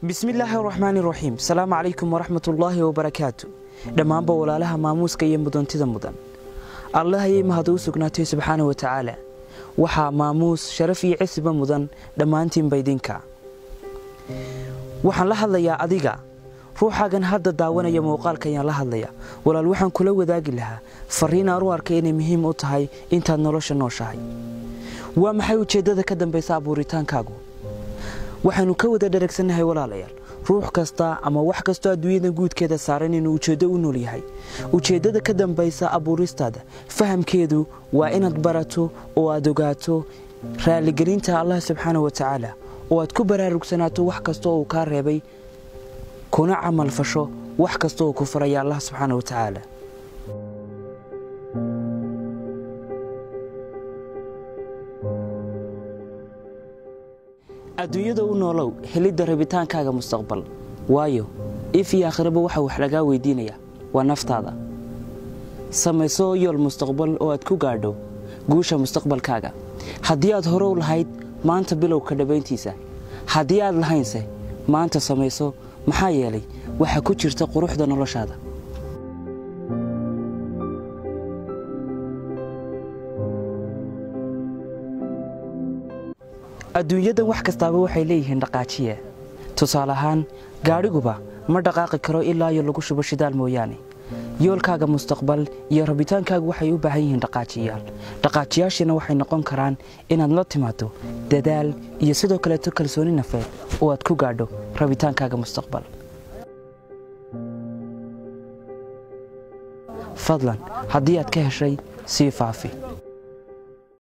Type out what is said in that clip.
bismillaahi raxmaani raxiim asalaamu calaykum waraxmatullaahi wabarakaatu dhammaanba walaalaha maamuuska iyo mudantida mudan allah ayay mahad uu sugnaatay subxaana wa tacaala waxaa maamuus sharaf iyo cisiba mudan dhammaantiinba idinka waxaan la hadlayaa adiga ruuxaagan hadda daawanaya muuqaalka ayaan la hadlaya walaal waxaan kula wadaagi lahaa fariin aan u arkay inay muhiim u tahay intaad nolosha nooshahay waa maxay ujeeddada ka dambaysa abuuritaankaagu waxaanu ka wada dharagsannahay walaalayaal ruux kasta ama wax kastoo adduunyada guudkeeda saaran inuu ujeeddo u nool yahay ujeeddada ka dambaysa abuuristaada fahamkeedu waa inaad barato oo aad ogaato raaligelinta allah subxaana wa tacaala oo aad ku baraarugsanaato wax kasta oo uu kaa reebay kuna camal fasho wax kasta oo ku faraya allah subxaana wa tacaala adduunyada u noolow helidda rabitaankaaga mustaqbal waayo if iyo aakhiraba waxa wax lagaa weydiinaya waa naftaada samayso yool mustaqbal oo aad ku gaadho guusha mustaqbalkaaga haddii aad hore u lahayd maanta bilowka dhabayntiisa haddii aad lahaynse maanta samayso maxaa yeelay waxaa ku jirta quruxda noloshaada adduunyadan wax kastaaba waxay leeyihiin dhaqaajiye tusaale ahaan gaadhiguba ma dhaqaaqi karo ilaa iyo lagu shubo shidaal mooyaane yoolkaaga mustaqbal iyo rabitaankaagu waxay u baahan yihiin dhaqaajiyayaal dhaqaajiyaashiina waxay noqon karaan inaad la timaado dadaal iyo sidoo kaleeto kalsooni nafeed oo aad ku gaadho rabitaankaaga mustaqbal fadlan haddii aad ka heshay sii faafi